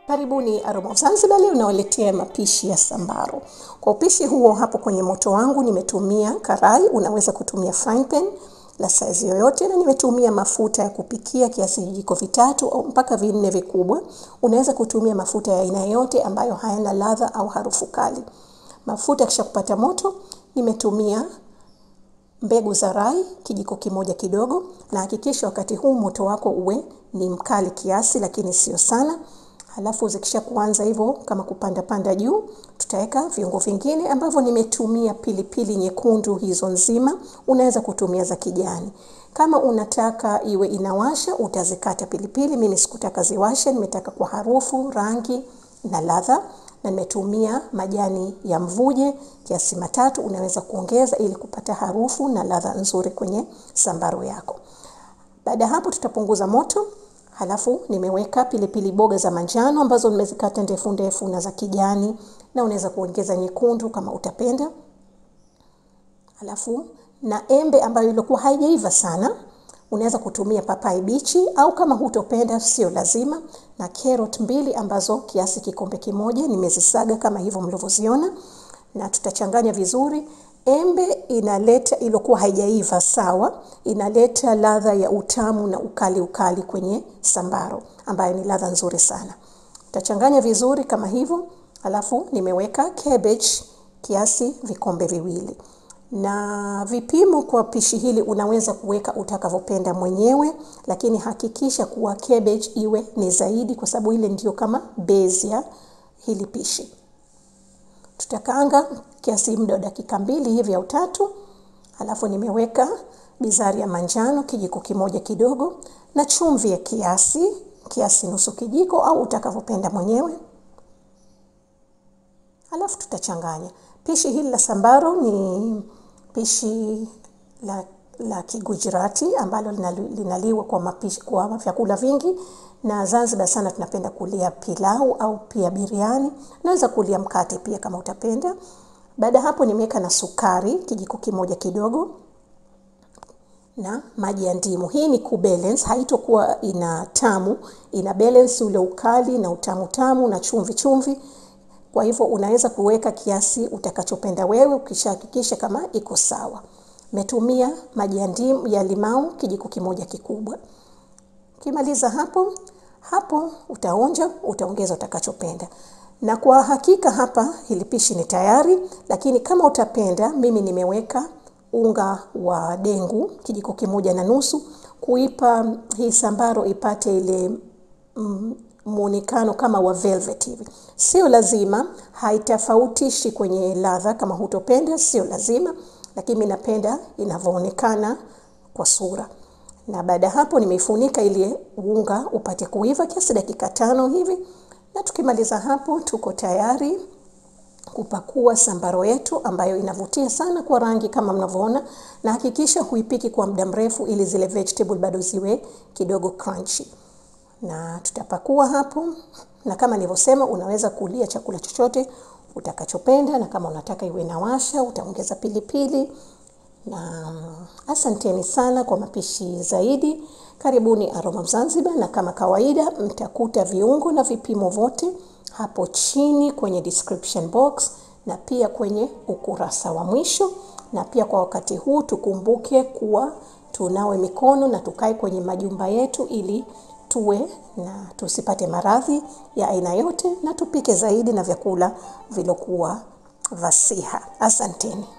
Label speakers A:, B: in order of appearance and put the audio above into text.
A: Karibuni Aroma of Zanzibar, leo nawaletea mapishi ya sambaro. Kwa upishi huo, hapo kwenye moto wangu nimetumia karai, unaweza kutumia frying pan la size yoyote, na nimetumia mafuta ya kupikia kiasi vijiko vitatu au mpaka vinne vikubwa. Unaweza kutumia mafuta ya aina yoyote ambayo hayana ladha au harufu kali. Mafuta kisha kupata moto, nimetumia mbegu za rai kijiko kimoja kidogo, na hakikisha wakati huu moto wako uwe ni mkali kiasi, lakini sio sana. Halafu zikisha kuanza hivyo kama kupanda panda juu, tutaweka viungo vingine ambavyo nimetumia pilipili nyekundu hizo nzima. Unaweza kutumia za kijani. Kama unataka iwe inawasha, utazikata pilipili. Mimi sikutaka ziwashe, nimetaka kwa harufu, rangi na ladha, na nimetumia majani ya mvuje kiasi matatu. Unaweza kuongeza ili kupata harufu na ladha nzuri kwenye sambaro yako. Baada ya hapo, tutapunguza moto. Halafu nimeweka pilipili boga za manjano ambazo nimezikata ndefu ndefu na za kijani, na unaweza kuongeza nyekundu kama utapenda. Halafu na embe ambayo ilikuwa haijaiva sana, unaweza kutumia papai bichi au kama hutopenda sio lazima, na carrot mbili ambazo kiasi kikombe kimoja nimezisaga kama hivyo mlivyoziona, na tutachanganya vizuri. Embe inaleta ilikuwa haijaiva sawa, inaleta ladha ya utamu na ukali ukali kwenye sambaro ambayo ni ladha nzuri sana. Tutachanganya vizuri kama hivyo, alafu nimeweka cabbage kiasi vikombe viwili. Na vipimo kwa pishi hili unaweza kuweka utakavyopenda mwenyewe, lakini hakikisha kuwa cabbage iwe ni zaidi, kwa sababu ile ndio kama base ya hili pishi. Tutakaanga kiasi muda wa dakika mbili hivi au tatu. Halafu nimeweka bizari ya manjano kijiko kimoja kidogo na chumvi ya kiasi kiasi nusu kijiko au utakavyopenda mwenyewe. Halafu tutachanganya. Pishi hili la sambaro ni pishi la, la Kigujirati ambalo linaliwa kwa mapishi kwa vyakula vingi na Zanzibar sana tunapenda kulia pilau au pia biriani. Naweza kulia mkate pia kama utapenda. Baada hapo nimeweka na sukari kijiko kimoja kidogo na maji ya ndimu. Hii ni kubalance, haitokuwa ina tamu, ina balance ule ukali na utamu tamu na chumvi chumvi. Kwa hivyo unaweza kuweka kiasi utakachopenda wewe ukishahakikisha kama iko sawa. Metumia maji ya ndimu ya limau kijiko kimoja kikubwa. Ukimaliza hapo hapo utaonja, utaongeza utakachopenda. Na kwa hakika hapa hili pishi ni tayari, lakini kama utapenda, mimi nimeweka unga wa dengu kijiko kimoja na nusu kuipa hii sambaro ipate ile mm, muonekano kama wa velvet hivi. Sio lazima, haitafautishi kwenye ladha. Kama hutopenda, sio lazima, lakini mimi napenda inavyoonekana kwa sura na baada ya hapo nimeifunika ili unga upate kuiva kiasi dakika tano hivi, na tukimaliza hapo tuko tayari kupakua sambaro yetu ambayo inavutia sana kwa rangi kama mnavyoona, na hakikisha huipiki kwa muda mrefu ili zile vegetable bado ziwe kidogo crunchy. Na tutapakua hapo, na kama nilivyosema, unaweza kulia chakula chochote utakachopenda, na kama unataka iwe inawasha utaongeza pilipili na asanteni sana kwa mapishi zaidi. Karibuni Aroma of Zanzibar, na kama kawaida mtakuta viungo na vipimo vyote hapo chini kwenye description box na pia kwenye ukurasa wa mwisho. Na pia kwa wakati huu tukumbuke kuwa tunawe mikono na tukae kwenye majumba yetu ili tuwe na tusipate maradhi ya aina yote, na tupike zaidi na vyakula vilokuwa vasiha. Asanteni.